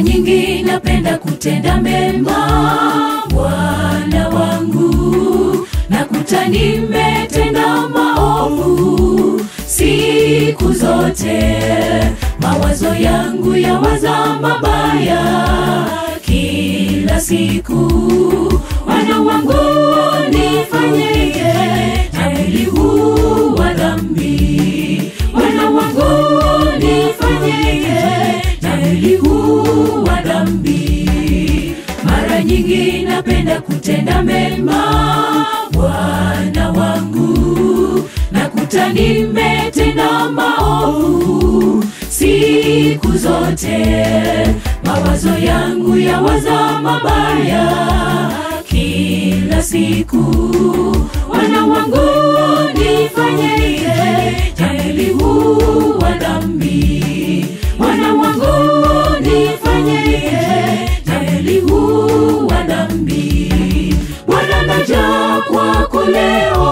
nyingi napenda kutenda mema bwana wangu nakuta nimetenda maovu siku zote mawazo yangu yawaza mabaya kila siku wana wangu nifanyeje na mwili huu wa dhambi wana wangu nifanyeje na mwili huu wa dhambi mara nyingi napenda kutenda mema bwana wangu nakuta nimetenda maovu siku zote mawazo yangu yawaza mabaya kila siku wana wangu nifanyeje jamili huu wa dhambi wana wangu nifanyeje jamili huu wa dhambi bwana naja kwako leo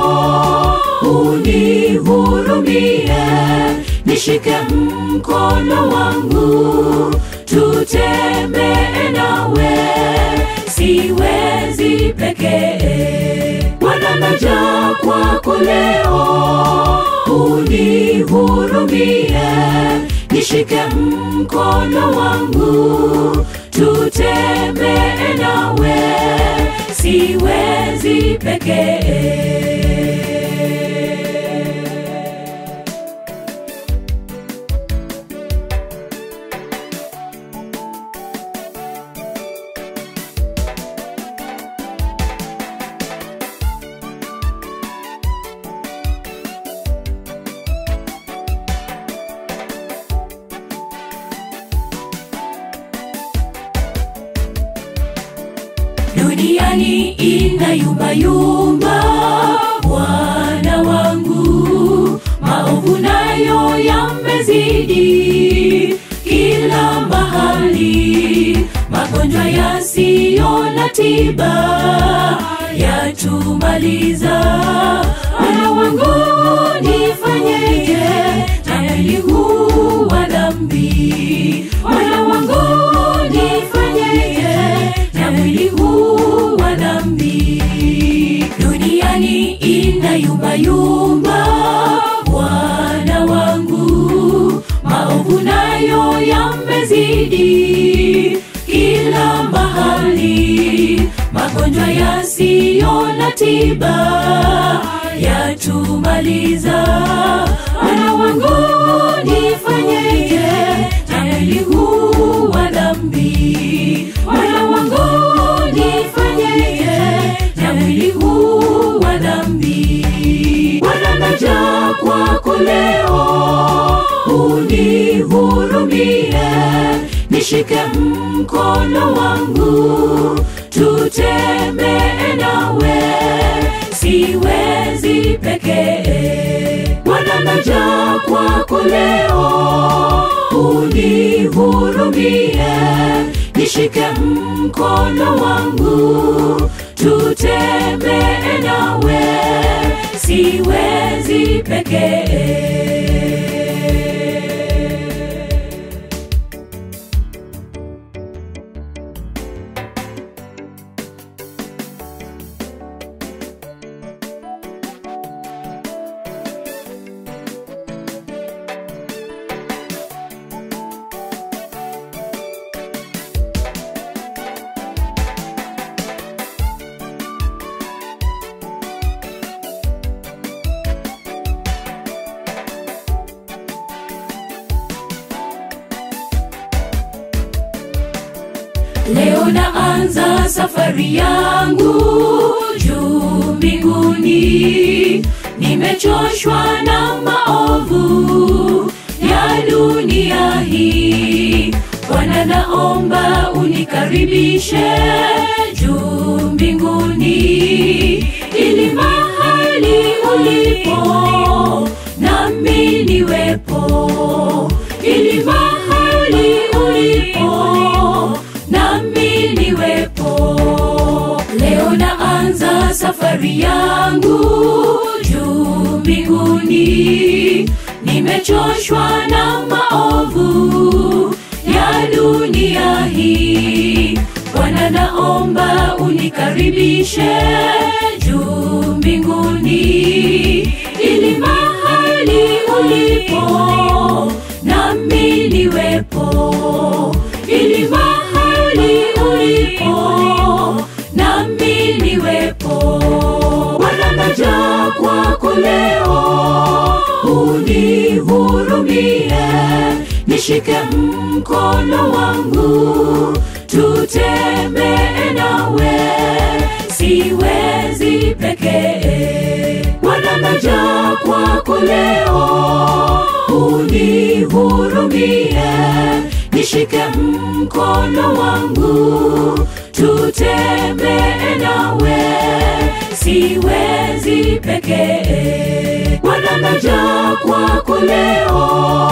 unihurumie nishike mkono wangu tutembee nawe siwezi pekee bwana naja kwako leo unihurumie nishike mkono wangu tutembee nawe siwezi pekee duniani inayumbayumba bwana wangu maovu nayo yamezidi kila mahali magonjwa yasiyo na tiba yatumaliza wana wangu nifanyeje na mwili huu wa dhambi wana wangu nifanyeje na mwili huu wa dhambi duniani inayumbayumba bwana wangu maovu nayo yamezidi kila mahali magonjwa yasiyo na tiba yatumaliza wana wangu nifanyeje na mwili huu wa dhambi wana wangu nifanyeje na mwili huu wa dhambi bwana naja kwako leo unihurumie nishike mkono wangu tutembee nawe siwezi pekee bwana naja kwako leo unihurumie nishike mkono wangu tutembee nawe siwezi pekee leo naanza safari yangu juu mbinguni nimechoshwa na maovu ya dunia hii bwana naomba unikaribishe juu mbinguni ili mahali ulipo nami niwepo ili mahali ulipo nami niwepo leo naanza safari yangu juu mbinguni nimechoshwa na maovu ya dunia hii. Bwana, naomba unikaribishe juu mbinguni, ili mahali ulipo nami niwepo, ili mahali ulipo nami niwepo. Bwana, naja kwako leo, unihurumie, nishike mkono wangu, tutembee nawe, siwezi pekee. Bwana, naja kwako leo, unihurumie, nishike mkono wangu, tutembee nawe, siwezi pekee. Bwana, naja kwako leo,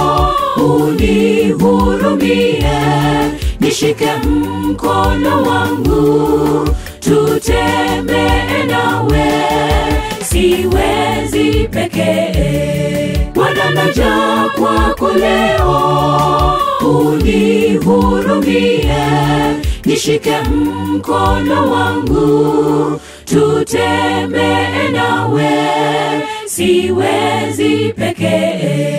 unihurumie, nishike mkono wangu, tutembee nawe, siwezi pekee. Bwana, naja kwako leo, unihurumie, nishike mkono wangu, tutembee nawe, siwezi pekee.